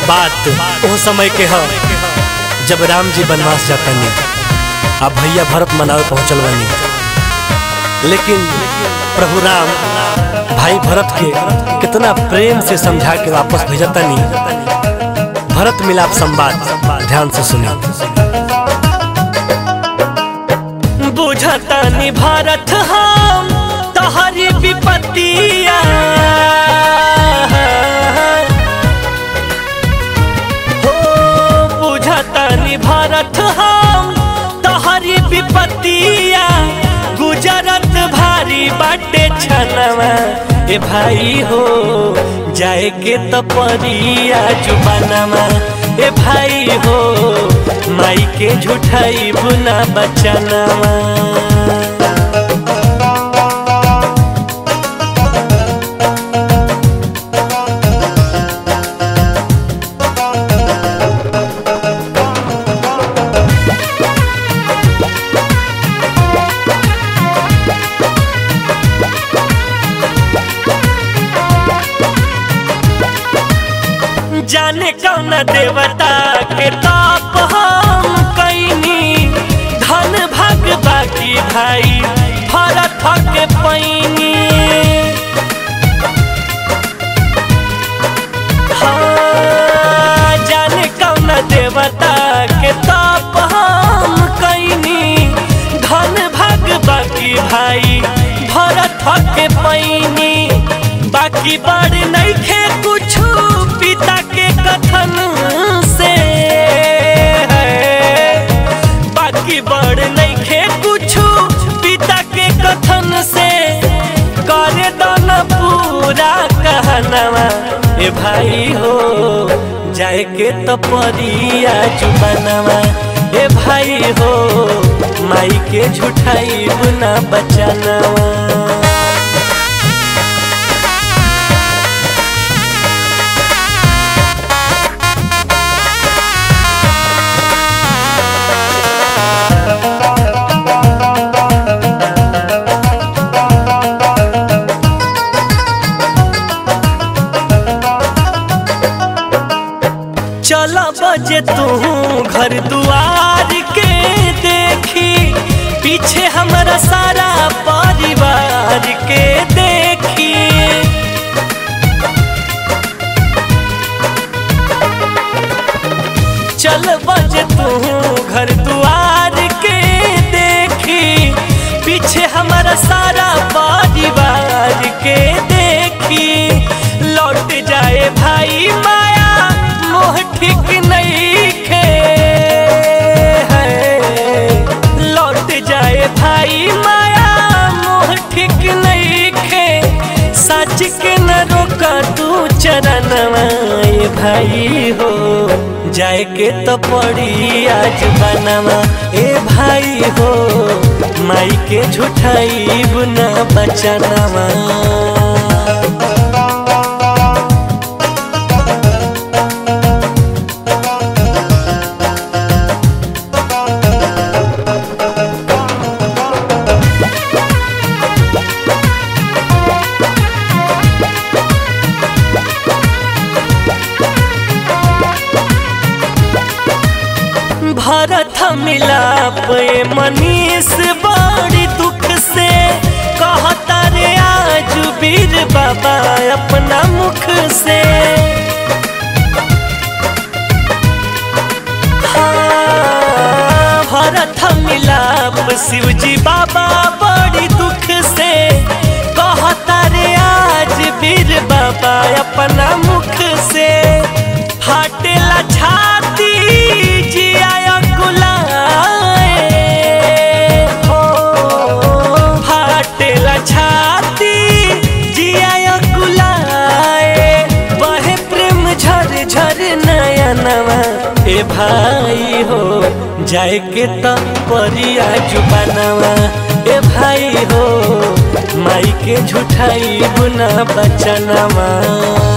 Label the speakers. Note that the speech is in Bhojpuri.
Speaker 1: बात ओ समय के ह जब राम जी वनवास जातनी आ भैया भरत मनावे पहुंचल बनी लेकिन प्रभु राम भाई भरत के कितना प्रेम से समझा के वापस भेजतनी भरत मिलाप संवाद ध्यान से सुनिए बुझतनी भारत हम तहरी विपत्तिया हो बुझतनी भारत हम तहरी विपत्तिया गुजरत भारी बाटे छनवा ए भाई हो जाए के तो परिया जुबानमा ए भाई हो माई के झूठाई बुना बचनवा जाने कौन देवता के ताप हम कैनी धन भाग बाकी भाई भरत के पैनी हाँ, जाने कौन देवता के ताप हम कैनी धन भाग बाकी भाई भरत के पैनी बाकी बड़ नहीं खे कुछ पिता के कथन से बाकी बड़ नहीं खे कुछ पिता के कथन से करे दन पूरा कहनवा ए भाई हो जाए के तो परिया जुबानवा ए भाई हो माई के झूठाई बुना बचनवा चला बजे तू घर दुआर के देखी पीछे हमारा सारा परिवार के देखी चल बजे तू घर दुआर के देखी पीछे हमारा सारा परिवार के देखी लौट जाए भाई माया मोह ठीक नहीं खे लौट जाए भाई माया मोह ठीक नहीं खे सच के न रोका तू चरणवा ए भाई हो जाए के तो पड़ी आज बनवा ए भाई हो माई के झूठाई बुना बचनवा भरत मिलाप ए मनीष बड़ी दुख से कहता रे आज वीर बाबा अपना मुख से हाँ, भरत मिलाप शिवजी बाबा बड़ी दुख से कहता रे आज वीर बाबा अपना मुख से फाटेला छाती जिया कुलाए हो फाटेला छाती जिया कुलाए बहे प्रेम झर झर नयनवा ए भाई हो जाए के तो परिया जुबानवा ए भाई हो माई के झूठाई बुना बचनवा